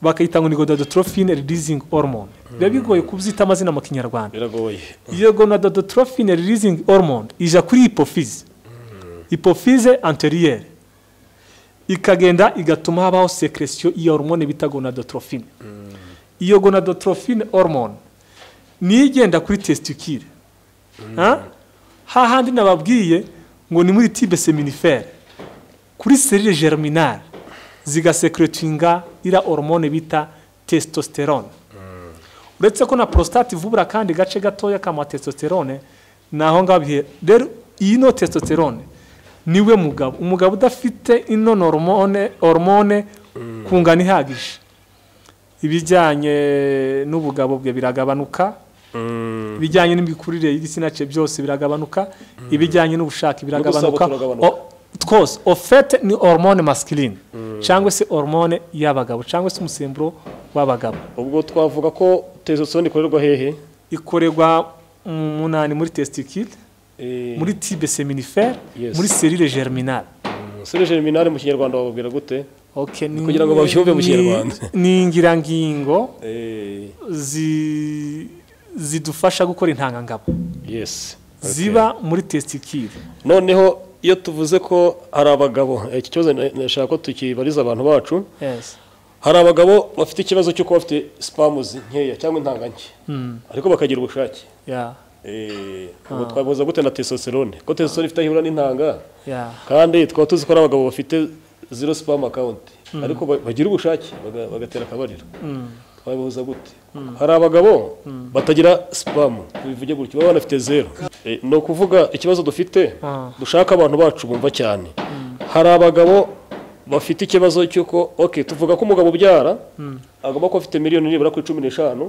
Speaker 2: bakayita ngo ni gonadotrophine releasing hormone biba bigoye kubyita amazina mu kinyarwanda
Speaker 1: biragoye
Speaker 2: iyo gonadotrophine releasing hormone ija kuri hypophyse hypophyse anterior ikagenda igatuma habaho secretion iyo hormone bita gonadotrophine iyo gonadotrophine hormone niyo igenda kuri testicule Ha? hahandi nababwiye ngo ni muri tibe seminifere kuri serire germinale zigasekretinga iriya hormone bita testosterone uretse ko na prostate ivubura kandi gace gatoya kama testosterone ni aho ngaho bihe rero iyi no testosterone niwe mugabo umugabo udafite ino hormone hormone ku ngano ihagije ibijyanye n'ubugabo bwe biragabanuka
Speaker 1: Mm,
Speaker 2: ibijyanye n'imikurire y'igitsina cye byose biragabanuka ibijyanye n'ubushake biragabanuka
Speaker 1: N'udusabo turagabanuka.
Speaker 2: O- twose ofete ni hormone masculine cyangwa se hormone y'abagabo cyangwa se umusemburo w'abagabo
Speaker 1: ubwo twavuga ko testosterone ikorerwa hehe
Speaker 2: ikorerwa mu munani muri testicule
Speaker 1: Eh,
Speaker 2: muri tibe seminifere
Speaker 1: Yes.
Speaker 2: muri serire germinale
Speaker 1: sere germinale mu kinyarwanda bababwira gute
Speaker 2: okay, ni-
Speaker 1: Kugira ngo babyumve mu
Speaker 2: ni-
Speaker 1: Kinyarwanda.
Speaker 2: ni ingirangingo
Speaker 1: Eh,
Speaker 2: zi- zidufasha gukora intangangabo
Speaker 1: yes
Speaker 2: ziba muri testicule
Speaker 1: noneho iyo tuvuze ko hari abagabo eh, iki kibazo na- nashaka ko tukibariza abantu bacu
Speaker 2: yes.
Speaker 1: hari abagabo bafite ikibazo cyo kuba bafite sipamuzi nkeya cyangwa intanga nke ariko bakagira ubushake
Speaker 2: ya
Speaker 1: Eh, ubu twavuza gute na testosterone ko testosterone ifite aho ihura n'intanga
Speaker 2: ya
Speaker 1: kandi twaba tuzi ko ari abagabo bafite zero spam account ariko ba- bagira ubushake baga- bagatera akabariro twabihuza gute hari abagabo batagira spam bivuge gutyo baba banafite zero Eh, ni ukuvuga ikibazo dufite
Speaker 2: Ah.
Speaker 1: dushaka abantu bacu bumva cyane hari abagabo bafite ikibazo cy'uko okay tuvuga ko umugabo ubyara agomba kuba afite miliyoni nibura kuri cumi n'eshanu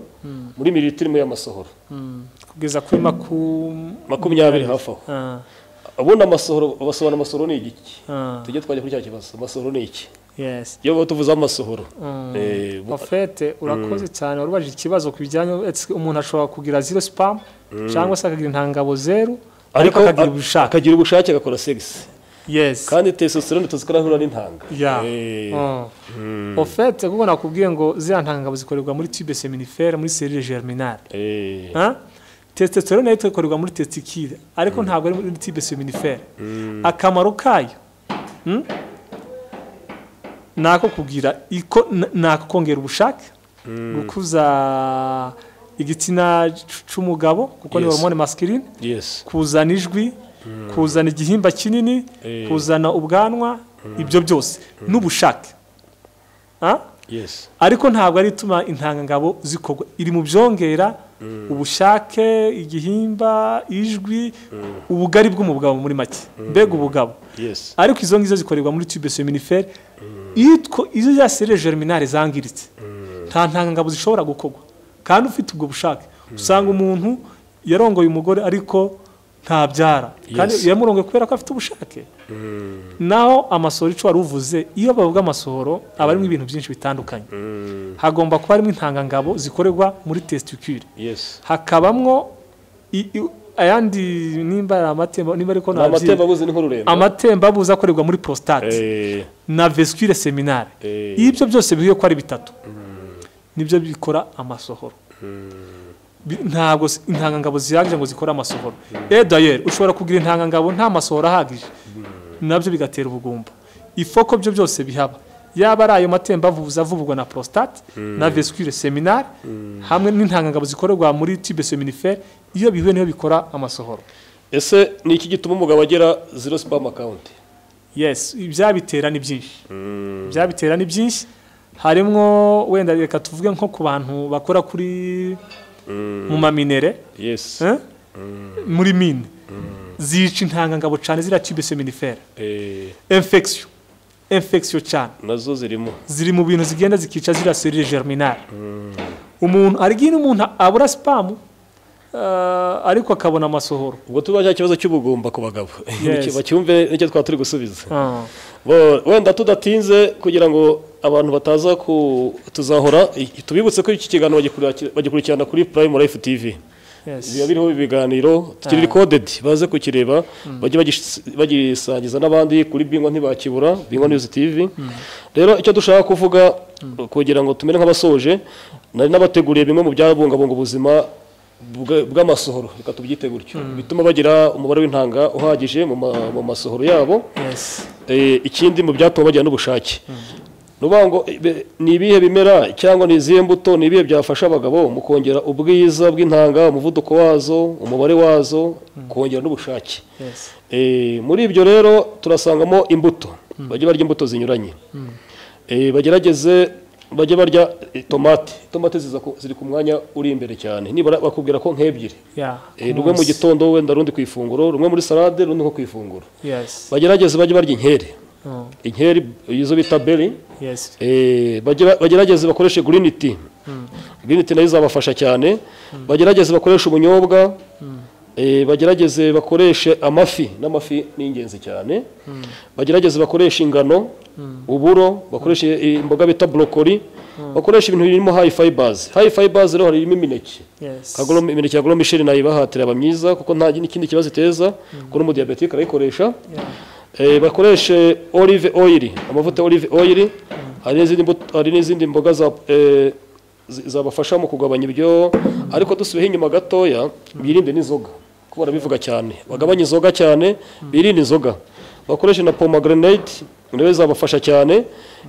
Speaker 1: muri mililitirimo y'amasohoro
Speaker 2: Mm. kugeza kuri makum
Speaker 1: makumyabiri hafi aho
Speaker 2: Ah,
Speaker 1: ubundi amasohoro basobanura amasohoro ni igiki
Speaker 2: ah,
Speaker 1: tujye twajya kuri cya kibazo amasohoro ni iki
Speaker 2: yes
Speaker 1: iyo tuvuze amasohoro
Speaker 2: Mm.
Speaker 1: Eh, bu-
Speaker 2: ofete urakoze cyane warubajije ikibazo ku bijyanye etse umuntu ashobora kugira zero spam cyangwa se akagira intangabo zero
Speaker 1: ariko
Speaker 2: ariko akagira
Speaker 1: a-
Speaker 2: ubushake
Speaker 1: akagira ubushake agakora sex
Speaker 2: yes
Speaker 1: kandi testosterone tuzi ko arahura n'intanga
Speaker 2: ya
Speaker 1: Eh,
Speaker 2: ofete kuko nakubwiye ngo ziriya ntangabo zikorerwa muri tube seminifere muri serire germinale
Speaker 1: eh,
Speaker 2: Huh? testosterone nayo ikorerwa muri testicle ariko ntabwo ari muri tibe seminifere akamaro kayo mm, ni ako kugira iko n- ni ako kongera ubushake gukuza igitsina c- c'umugabo kuko ni
Speaker 1: Yes.
Speaker 2: hormone masculine
Speaker 1: yes
Speaker 2: kuzana ijwi kuzana igihimba kinini
Speaker 1: Eh.
Speaker 2: kuzana ubwanwa ibyo byose n'ubushake Huh?
Speaker 1: yes
Speaker 2: ariko ntabwo ari ituma intangangabo zikorwa iri mu byongera ubushake igihimba ijwi ubugari bw'umugabo muri make mbega ubugabo
Speaker 1: yes
Speaker 2: ariko izo ngizo zikorerwa muri tube seminifere yitwa izo za serire germinale zangiritse nta ntangangabo zishobora gukorwa kandi ufite ubwo bushake usanga umuntu yarongoye umugore ariko ntabyara kandi
Speaker 1: Yes.
Speaker 2: yamurongoye kubera ko afite ubushake naho amasohoro icyo wari uvuze iyo bavuga amasohoro aba arimo ibintu byinshi bitandukanye hagomba kuba harimo intangangabo zikorerwa muri testicule
Speaker 1: yes
Speaker 2: hakabamwo i- i- ayandi nimba ari amatemba nimba ariko
Speaker 1: ni
Speaker 2: nabyibuze
Speaker 1: amatembabuzi ni nk'ururembo
Speaker 2: amatembabuzi akorerwa muri prostate
Speaker 1: Eh,
Speaker 2: na vesicule seminare
Speaker 1: Eh.
Speaker 2: iyo ibyo byose bihuye ko ari bitatu nibyo bikora amasohoro Bi- ntabwo s- intangangabo zihagije ngo zikore amasohoro eh dayeri ushobora kugira intangangabo nta masohoro ahagije nabyo bigatera ubugumba ifoko byo byose bihaba yaba ari ayo matembabuzi avubugwa na prostate na vesicule seminare hamwe n'intangangabo zikorerwa muri tube seminifere iyo bihuye niyo bikora amasohoro
Speaker 1: ese ni iki gituma umugabo agira zero spam account
Speaker 2: yes ibyabitera ni byinshi ibyabitera ni byinshi harimo wenda reka tuvuge nko ku bantu bakora kuri mu maminere
Speaker 1: yes
Speaker 2: eh? muri mine zica intangangabo cyane ziriya tube seminifere
Speaker 1: Eh,
Speaker 2: infection infection cyane
Speaker 1: nazo zirimo
Speaker 2: ziri mu bintu zigenda zikica ziriya serire germinale umuntu arigine umuntu abura sipamu eh, ariko akabona amasohoro
Speaker 1: ubwo tuba cya kibazo cy'ubugumba ku bagabo
Speaker 2: Yes.
Speaker 1: bacyumve nicyo twaba turi gusubiza
Speaker 2: Ah,
Speaker 1: Bo- wenda tudatinze kugira ngo abantu bataza ku tuzahora i- tubibutse ko iki kiganiro bagikurira- bagikurikirana kuri Prime Life TV
Speaker 2: yes.
Speaker 1: biba biriho ibiganiro kiri recorded baze kukireba bajye bagis- bagisangiza n'abandi kuri bingwa ntibakibura bingwa news TV rero icyo dushaka kuvuga kugira ngo tumere nk'abasoje nari nabateguriye bimwe mu byabungabunga ubuzima bwa- bw'amasohoro reka tubyite gutyo bituma bagira umubare w'intanga uhagije mu ma- mu masohoro yabo
Speaker 2: yes.
Speaker 1: Eh, ikindi mu byatuma bagira n'ubushake ni ukuvuga ngo eh, be- ni ibihe bimera cyangwa ni izihe mbuto ni ibihe byafasha abagabo mu kongera ubwiza bw'intanga umuvuduko wazo umubare wazo kongera n'ubushake
Speaker 2: yes.
Speaker 1: Eh, muri ibyo rero turasangamo imbuto bajye barya imbuto zinyuranye Eh, bagerageze bajye barya eh, tomate tomate ziza ku- ziri ku mwanya uri imbere cyane nibura bakubwira ko nk'ebyiri
Speaker 2: Yeah,
Speaker 1: Eh, rumwe mu gitondo wenda rundi ku ifunguro rumwe muri salade rundi nko ku ifunguro
Speaker 2: yes.
Speaker 1: bagerageze bajye barya inkeri
Speaker 2: Oh,
Speaker 1: inkeri izo bita beri
Speaker 2: yes.
Speaker 1: eh, bagira- bagerageze bakoreshe green tea green tea nayo izabafasha cyane bagerageze bakoreshe ubunyobwa eh, bagerageze bakoreshe amafi n'amafi ni ingenzi cyane bagerageze bakoreshe ingano uburo bakoreshe eh, imboga bita brokoli bakoresha ibintu birimo high fibers high fibers rero harimo imineke
Speaker 2: Yes.
Speaker 1: Kagolo- imineke ya goro misheri nayo ibahatira aba myiza kuko nta n'ikindi kibazo iteza kuko n'umudiyabetike arayikoresha
Speaker 2: Yeah.
Speaker 1: Eh, bakoreshe olive oil amavuta ya olive oil hari n'izindi mbuto- hari n'izindi mboga za eh, zi- zabafasha mu kugabanya ibyo ariko dusubiyeho inyuma gatoya birinde n'inzoga kuko barabivuga cyane bagabanye inzoga cyane birinde inzoga bakoreshe na pomegranate nawe zabafasha cyane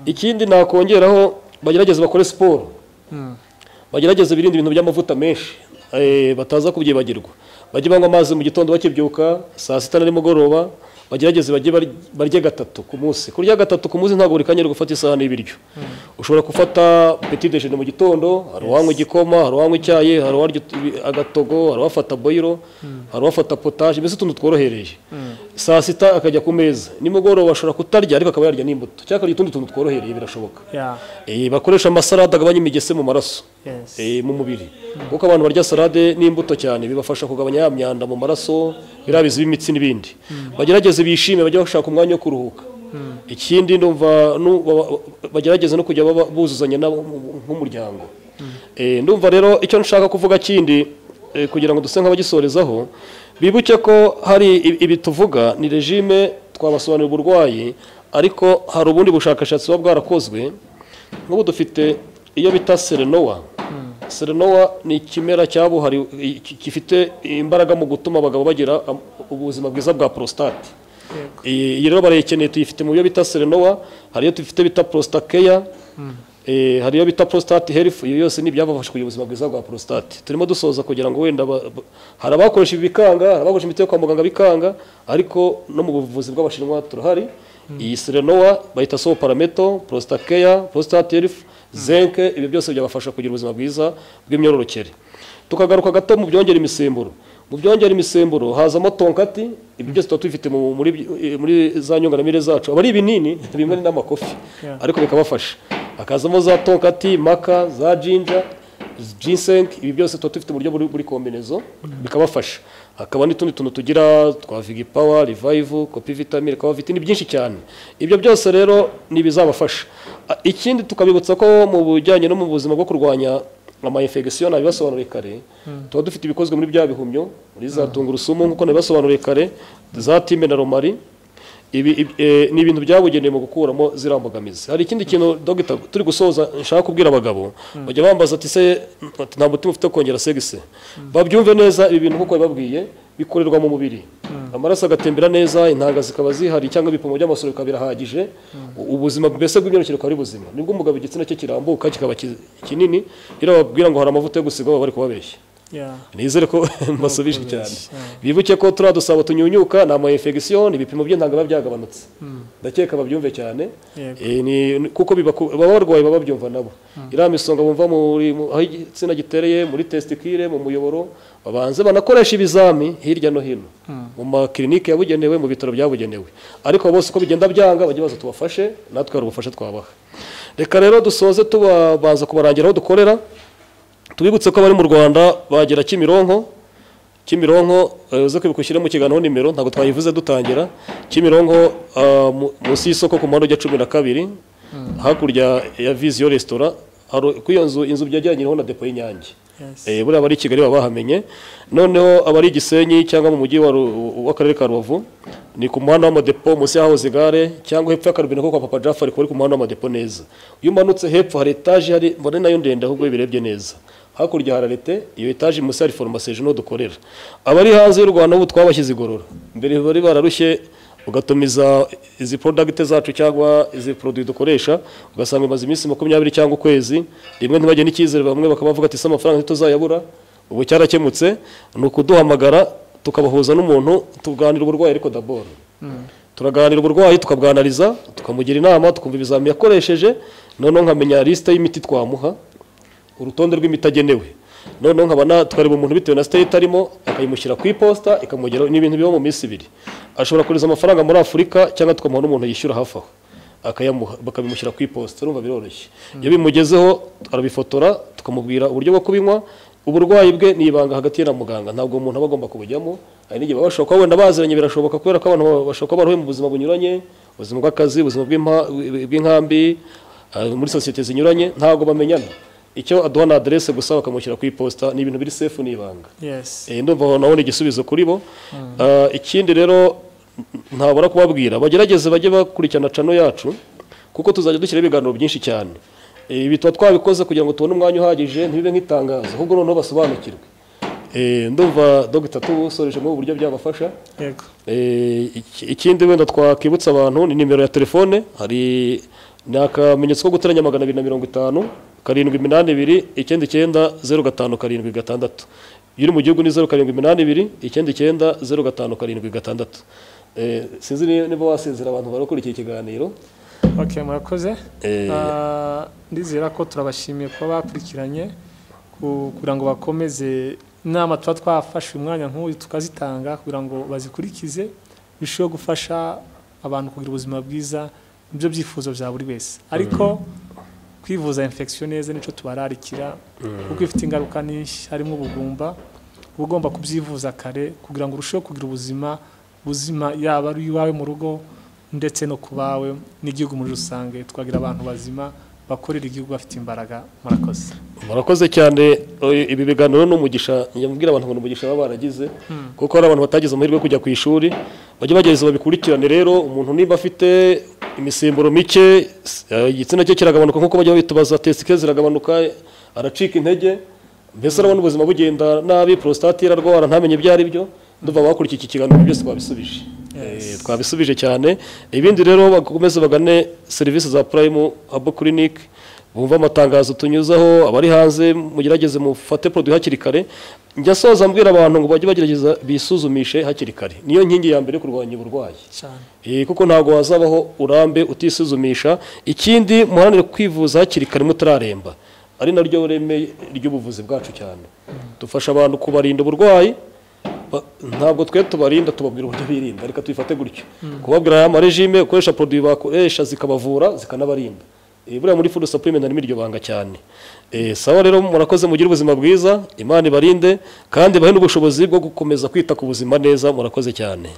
Speaker 1: ikindi nakongeraho bagerageze bakore siporo bagerageze birinde ibintu by'amavuta menshi eh, bataza kubyibagirwa bajye banywa amazi mu gitondo bakibyuka saa sita na nimugoroba bagerageze bajye bar- barye gatatu ku munsi kurya gatatu ku munsi ntabwo buri kanya uri gufata isahani y'ibiryo ushobora gufata petit déjeuner mu gitondo hari uwanywa igikoma hari uwanywa icyayi hari uwarya utu- agatogo hari uwafata boyiro hari uwafata potage mbese utuntu tworohereye saa sita akajya ku meza nimugoroba ashobora kutarya ariko akaba yarya n'imbuto cyangwa akarya utundi tuntu tworohereye birashoboka
Speaker 2: ya
Speaker 1: Eh, bakoresha amasalade agabanya imigese mu maraso
Speaker 2: yes
Speaker 1: eh, mu mubiri kuko abantu barya salade n'imbuto cyane bibafasha kugabanya ya myanda mu maraso biriya bizi b'imitsi n'ibindi bagerageze bishime bajye bashaka umwanya wo kuruhuka ikindi ndumva nu- ba- ba- bagerageze no kujya baba- buzuzanya nabo mu- nk'umuryango Eh, ndumva rero icyo nshaka kuvuga kindi eh, kugira ngo duse nk'abagisorezaho bibuke ko hari i- ibi tuvuga ni regime twabasobanurira uburwayi ariko hari ubundi bushakashatsi buba bwarakozwe nk'ubu dufite iyo bita serenowa serenowa ni ikimera cyabuhariwe i- ki- gifite imbaraga mu gutuma abagabo bagira am- ubuzima bwiza bwa prostate
Speaker 2: Yego.
Speaker 1: iyi iyi rero barayikeneye tuyifite mu byo bita serenowa hari iyo dufite bita prostakeya Eh, hari iyo bita prostate health iyo yose ni ibyabafasha kugira ubuzima bwiza bwa prostate turimo dusoza kugira ngo wenda ba- ba- hari abakoresha ibikanga hari abakoresha imiti yo kwa muganga bikanga ariko no mu buvuzi bw'abashinwa turahari iyi serenowa bayita so parameto prostakeya prostate health zinc ibyo byose byabafasha kugira ubuzima bwiza bw'imyororokere tukagaruka gato mu byongera imisemburo mu byongera imisemburo hazamo tonkati ibi byose tuba tubifite mu- muri muri za nyunganamire zacu aba ari ibinini bimwe ni n'amakofi
Speaker 2: Yeah.
Speaker 1: ariko bikabafasha hakazamo za tonkati maka za jinja ginseng ibi byose tuba dufite uburyo buri buri kombinezo bikabafasha hakaba n'utundi tuntu tugira twa vigipawa revive kopi vitamine kaba vitini byinshi cyane ibyo byose rero ni ibizabafasha A- ikindi tukabibutsa ko mu bijyanye no mu buzima bwo kurwanya amayinfegisiyo nabibasobanuriye kare tuba dufite ibikozwe muri bya bihumyo muri za tungurusumu nk'uko nabibasobanuriye kare za time na romari ibi, ibi, eh, ni ibintu byabugenewe mu gukuramo ziriya mbogamizi hari ikindi kintu dogita turi gusoza nshaka kubwira abagabo bajya bambaza ati se ati, nta mutima ufite wo kongera segise babyumve neza ibi bintu nk'uko babibabwiye bikorerwa mu mubiri amaraso agatembera neza intanga zikaba zihari cyangwa ibipimo by'amasoro bikaba birahagije u- ubuzima mbese bw'imyororokere bukaba ari buzima nibwo umugabo igitsina cye kirambuka kikaba ki- kinini rero bababwira ngo hari amavuta yo gusiga baba bari kubabeshya
Speaker 2: ya
Speaker 1: nizere ko mbasubije cyane
Speaker 2: kubeshya.
Speaker 1: bibuke ko turiya dusabo tunyunyuka ni amayinfegisiyo ni ibipimo by'intanga biba byagabanutse ndakeka babyumve cyane
Speaker 2: Yego.
Speaker 1: Eh, ni- ni- kuko bibaku- baba barwaye baba babyumva nabo iriya misonga bumva muri- mu- aho igitsina gitereye muri testikire mu muyoboro babanze banakoresha ibizami hirya no hino mu makirinike yabugenewe mu bitaro byabugenewe ariko bose uko bigenda byanga bajya baza tubafashe natwe hari ubufasha twabaha reka rero dusoze tubabanza kubarangira aho dukorera tubibutse ko abari mu rwanda bagera kimironko kimironko eh, uze kwibuka ushyiremo ikiganiro nimero ntabwo twayivuze dutangira kimironko ah, mu- munsi y'isoko ku muhanda ujya cumi na kabiri hakurya ya viziyo resitora hari kuri iyo nzu inzu byegeranyiriho na depo y'inyange
Speaker 2: yes
Speaker 1: Eh, buriya abari i kigali baba bahamenye noneho abari i gisenyi cyangwa mu mujyi wa Ru- w'akarere ka rubavu ni ku muhanda w'amadepo munsi y'ahahoze igare cyangwa hepfo y'akarubine ko kwa papa jafari kuri ku muhanda w'amadepo neza iyo umanutse hepfo hari etaje hari mbona nayo ndende ahubwo iyo birebye neza hakurya hari arete iyo etaje munsi hari foromasi hejuru niho dukorera abari hanze y'u rwanda ubu twabashyize igorora mbere bari bararushye ugatumiza izi product zacu cyangwa izi produit dukoresha ugasanga imaze iminsi makumyabiri cyangwa ukwezi rimwe ntibajye n'icyizere bamwe bakaba bavuga ati se amafaranga ntituzayabura ubu cyarakemutse ni ukuduhamagara tukabahuza n'umuntu tuganira uburwayi ariko daboro turaganira uburwayi tukabwanariza tukamugira inama tukumva ibizami yakoresheje noneho nkamenya lisite y'imiti twamuha urutonde rw'imiti agenewe noneho nkaba na- tukareba umuntu bitewe na state arimo akayimushyira ku iposita ikamugeraho ni ibintu biba mu minsi ibiri ashobora kohereza amafaranga muri afurika cyangwa tukamuha n'umuntu yishyura hafi aho akayamuha bakabimushyira ku iposita urumva biroroshye iyo bimugezeho arabifotora tukamubwira uburyo bwo kubinywa uburwayi bwe ni ibanga hagati ye na muganga ntabwo umuntu aba agomba kubujyamo hari n'igihe baba bashobora kuba wenda baziranye birashoboka kubera ko abantu bashobora kuba barahuye mu buzima bunyuranye ubuzima bw'akazi ubuzima bw'impa- bw'inkambi Ah, muri sosiyete zinyuranye ntabwo bamenyana icyo aduha na aderese gusa bakamushyira ku iposita ni ibintu biri sefu n'ibanga
Speaker 2: yes
Speaker 1: Eh, ndumva nabona igisubizo kuri bo Ah, ikindi rero ntabura kubabwira bagerageze bajye bakurikirana cano yacu kuko tuzajya dushyiraho ibiganiro byinshi cyane Eh, ibi tuba twabikoze kugira ngo tubone umwanya uhagije ntibibe nk'itangazo ahubwo noneho basobanukirwe Eh, ndumva dogita tusoreje mu buryo byabafasha
Speaker 2: yego
Speaker 1: Eh, iki- ikindi wenda twakibutsa abantu ni nimero ya telefone hari ni akamenyetso ko guteranya magana abiri na mirongo itanu karindwi iminani ibiri icyenda icyenda zeru gatanu karindwi gatandatu iyo uri mu gihugu ni zeru karindwi iminani ibiri icyenda icyenda zeru gatanu karindwi gatandatu Eh, sinzi ni- niba wasezera abantu barakurikiye ikiganiro
Speaker 3: ok murakoze
Speaker 1: Eh.
Speaker 3: Ah, ndizera ko turabashimiye kuba bakurikiranye ku- kugira ngo bakomeze inama tuba twafashe umwanya nk'uyu tukazitanga kugira ngo bazikurikize birusheho gufasha abantu kugira ubuzima bwiza nibyo byifuzo bya buri wese ariko kwivuza infection neza nicyo tubararikira kuko ifite ingaruka nyinshi harimo ubugumba uba ugomba kubyivuza kare kugira ngo urusheho kugira ubuzima buzima yaba ari iwawe mu rugo ndetse no ku bawe n'igihugu muri rusange twagira abantu bazima bakorera igihugu bafite imbaraga murakoze
Speaker 1: murakoze cyane eh, ibi biganiro ni umugisha njya mbwira abantu ngo ni umugisha baba baragize kuko hari abantu batagize amahirwe yo kujya ku ishuri bajye bagerageza babikurikirane rero umuntu niba afite imisimburo mike s- eh, igitsina cye kiragabanuka nk'uko bajya bitubaza tesike ziragabanuka aracika intege mbese urabona ubuzima bugenda nabi porositate irarwara ntamenye ibyo ari byo ndumva abakurikiye iki kiganiro byose babisubije Eh, twabisubije cyane ibindi rero bakomeze bagane serivisi za purayimu habo kirinike bumva amatangazo tunyuzaho abari hanze mugerageze mufate poroduwi hakiri kare njya soza mbwira abantu ngo bajye bagerageza bisuzumishe hakiri kare niyo nkingi ya mbere yo kurwanya uburwayi
Speaker 3: cyane
Speaker 1: Eh, kuko ntabwo wazabaho urambe utisuzumisha ikindi muharanire kwivuza hakiri kare mutararemba ari naryo reme ry'ubuvuzi bwacu cyane dufasha abantu kubarinda uburwayi ba- ntabwo twe tubarinda tubabwira uburyo birinda reka tubifate gutyo kubabwira aya marejime gukoresha poroduwi bakoresha zikabavura zikanabarinda Eh, buriya muri fudu sapurime harimo iryo banga cyane Eh, sawa rero murakoze mugire ubuzima bwiza imana ibarinde kandi bahe n'ubushobozi bwo gukomeza kwita ku buzima neza murakoze cyane